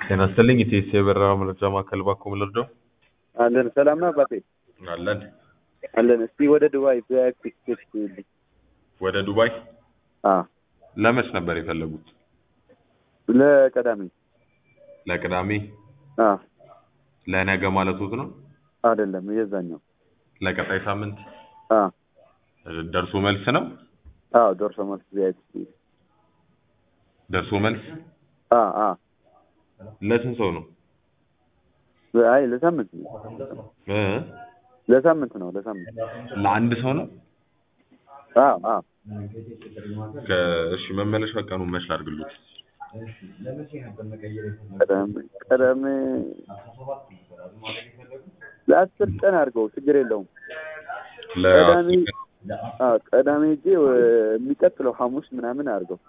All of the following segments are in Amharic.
ጤና ይስጥልኝ ኢቴስ የበረራ መረጃ ማዕከል ባኮ ምልርዳው አለን ሰላም ነው አባቴ አለን አለን እስቲ ወደ ዱባይ ቪአይፒ ቲኬት ይልኝ ወደ ዱባይ አ ለመች ነበር የፈለጉት ለቀዳሚ ለቅዳሜ አ ለነገ ማለቶት ነው አይደለም የዛኛው ለቀጣይ ሳምንት አ ደርሶ መልስ ነው አዎ ደርሶ መልስ ቪአይፒ ደርሶ መልስ አ አ ለስንት ሰው ነው አይ ለሳምንት ነው እ ለሳምንት ነው ለሳምንት ለአንድ ሰው ነው አ አ ከ- እሺ መመለሻ ቀኑ መች ላድርግሉት ቀዳሚ ቀዳሚ ለአስር ቀን አድርገው ችግር የለውም ቀዳሚ አ ቀዳሚ ሄጄ ወ- የሚቀጥለው ሐሙስ ምናምን አድርገው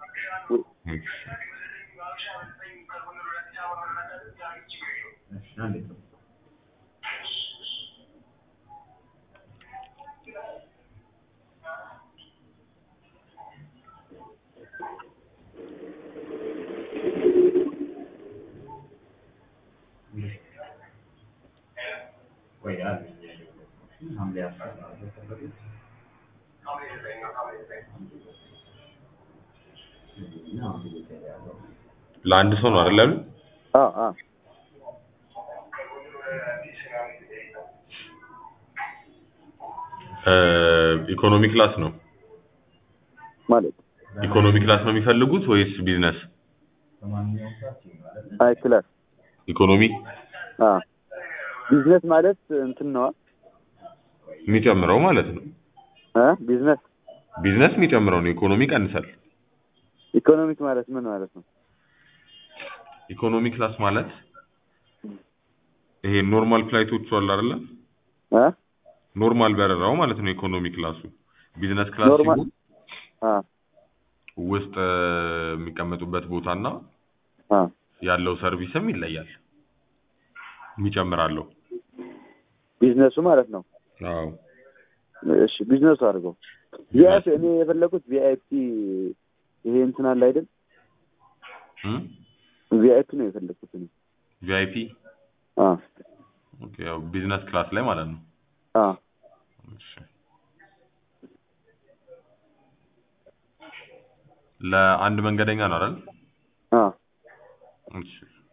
ለአንድ ሰው ነው አይደል ያሉት? አ አ እ ኢኮኖሚ ክላስ ነው ማለት ኢኮኖሚ ክላስ ነው የሚፈልጉት ወይስ ቢዝነስ አይ ክላስ ኢኮኖሚ አ ቢዝነስ ማለት እንትን ነዋ የሚጨምረው ማለት ነው አ ቢዝነስ ቢዝነስ የሚጨምረው ነው ኢኮኖሚ ይቀንሳል ኢኮኖሚክ ማለት ምን ማለት ነው ኢኮኖሚ ክላስ ማለት ይሄ ኖርማል ፍላይቶቹ አሉ አይደለ አ ኖርማል በረራው ማለት ነው ኢኮኖሚ ክላሱ ቢዝነስ ክላስ ኖርማል ሲሆን አ ውስጥ እ፣ የሚቀመጡበት ቦታና አ ያለው ሰርቪስም ይለያል የሚጨምራለሁ ቢዝነሱ ማለት ነው አዎ እሺ ቢዝነሱ አድርገው ቪአይፒ እኔ የፈለኩት ቪአይፒ ይሄ እንትን አለ አይደል ቪአይፒ ነው የፈለኩት እኔ ቪአይፒ አ ኦኬ ያው ቢዝነስ ክላስ ላይ ማለት ነው አ እሺ ለአንድ መንገደኛ ነው አይደል አ እሺ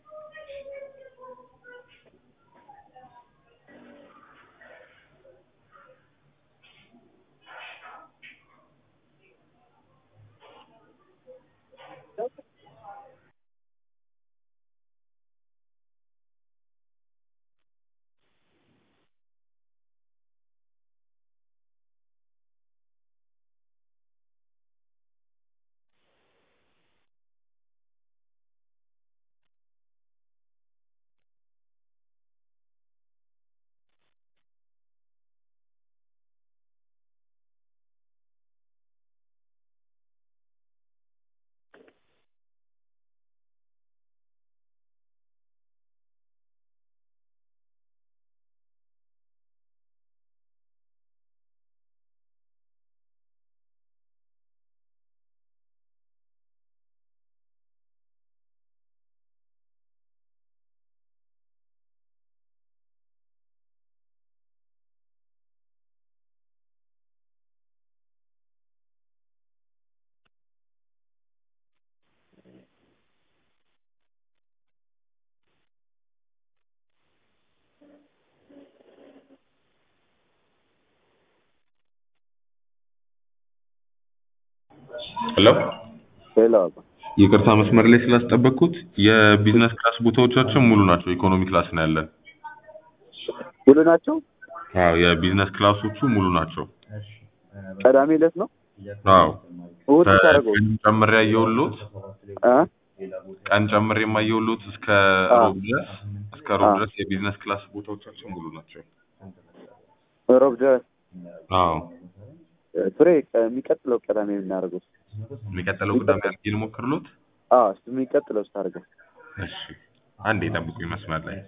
ሄሎ ሄሎ አባ ይቅርታ መስመር ላይ ስላስጠበቅኩት የቢዝነስ ክላስ ቦታዎቻችን ሙሉ ናቸው ኢኮኖሚ ክላስ ነው ያለን ሁሉ ናቸው አዎ የቢዝነስ ክላሶቹ ሙሉ ናቸው ቀዳሚ ዕለት ነው አዎ እሑድ ታደርገው ቀን ጨምሬ ያየሁልዎት አ ቀን ጨምሬ የማየሁልዎት እስከ አዎ። ሮብ ድረስ እስከ ሮብ አዎ። ድረስ የቢዝነስ ክላስ ቦታዎቻችን ሙሉ ናቸው ሮብ ድረስ አዎ ፍሬ የሚቀጥለው ቀዳሚ የምናደርገው የሚቀጥለው ቅዳሜ አድርጌ ልሞክርልዎት አ እሱ የሚቀጥለው ስታደርገው እሺ አንዴ ጠብቁኝ መስመር ላይ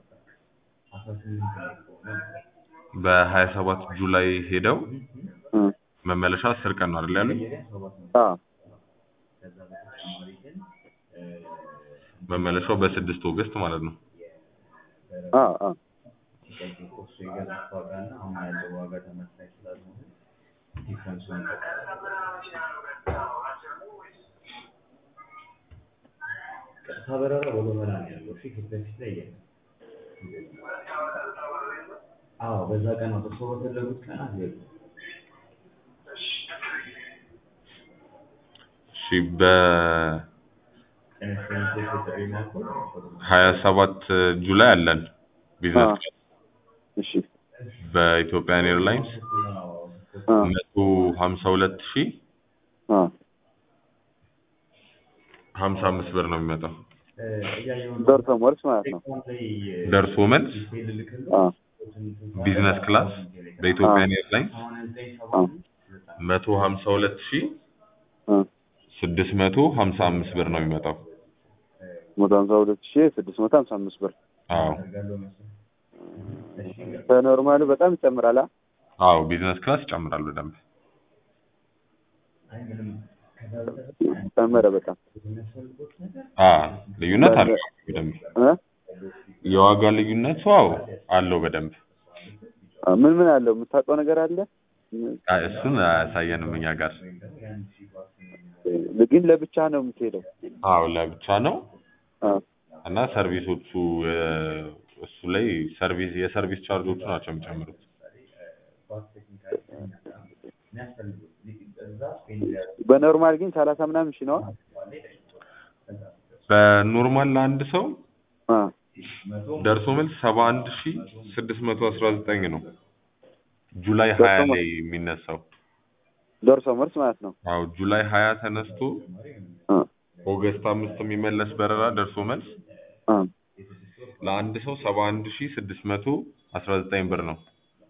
በሀያ ሰባት ጁላይ ሄደው እ መመለሻ አስር ቀን ነው አይደል ያሉኝ አ መመለሻው በስድስት ኦገስት ማለት ነው። አ አ እሱ የገዛት ዋጋ እና አሁን ያለው ዋጋ ተመሳሳይ ስላልሆነ ዲፍረንሱን ቀጥታ በረራ በጎመራ ነው ያለው። እሺ ፊት ለፊት ላይ የለም። አዎ በዛ ቀን ነው እርስዎ በፈለጉት ቀናት የለም። እሺ በሀያ ኢንሹራንሶች የጥሪ ማዕከል ሰባት ጁላይ አለን ቢዝነስ አ ክላስ እሺ በኢትዮጵያን ኤርላይንስ አ መቶ ሀምሳ ሁለት ሺ አ ሀምሳ አምስት ብር ነው የሚመጣው ደርሶ መልስ ማለት ነው። ደርሶ መልስ አ ቢዝነስ ክላስ በኢትዮጵያን ኤርላይንስ አ መቶ ሀምሳ ሁለት ሺ አ ስድስት መቶ ሀምሳ አምስት ብር ነው የሚመጣው። መቶ ሀምሳ ሁለት ሺህ ስድስት መቶ ሀምሳ አምስት ብር አዎ ከኖርማሉ በጣም ይጨምራል። አ አዎ ቢዝነስ ክላስ ይጨምራል በደንብ። ጨመረ በጣም አ ልዩነት አለው በደንብ እ የዋጋ ልዩነቱ አዎ አለው በደንብ። አ ምን ምን አለው የምታውቀው ነገር አለ? አይ እሱን አያሳየንም እኛ ጋር። ግን ለብቻ ነው የምትሄደው። አዎ ለብቻ ነው አ እና ሰርቪሶቹ እ፣ እሱ ላይ ሰርቪስ የሰርቪስ ቻርጆቹ ናቸው የሚጨምሩት። በኖርማል ግን ሰላሳ ምናምን ሺህ ነው። በኖርማል ለአንድ ሰው አ ደርሶ መልስ ሰባ አንድ ሺ ስድስት መቶ አስራ ዘጠኝ ነው ጁላይ ሀያ ደርሶ ላይ የሚነሳው። ደርሶ መልስ ማለት ነው። አዎ ጁላይ ሀያ ተነስቶ አ ኦገስት አምስት የሚመለስ በረራ ደርሶ መልስ አ ለአንድ ሰው ሰባ አንድ ሺ ስድስት መቶ አስራ ዘጠኝ ብር ነው።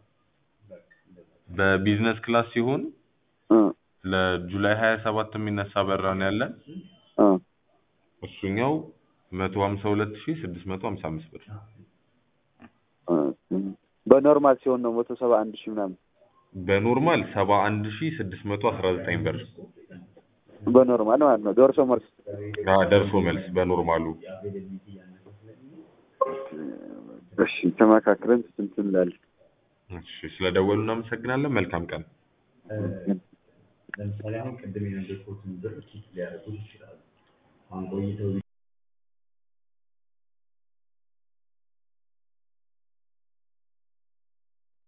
በቢዝነስ ክላስ ሲሆን አ ለጁላይ ሀያ ሰባት የሚነሳ በረራ ነው ያለን። አ እሱኛው መቶ ሀምሳ ሁለት ሺ ስድስት መቶ ሀምሳ አምስት ብር። አ በኖርማል ሲሆን ነው መቶ ሰባ አንድ ሺህ ምናምን በኖርማል ሰባ አንድ ሺ ስድስት መቶ አስራ ዘጠኝ ብር በኖርማል ማለት ነው። ደርሶ መልስ አ፣ ደርሶ መልስ በኖርማሉ። እሺ ተመካክረን ስንት እንላለን? እሺ ስለደወሉ እናመሰግናለን። መልካም ቀን። ለምሳሌ አሁን ቅድም የነገርኩትን ብር ኪት ሊያደርጉት ይችላሉ። አሁን ቆይተው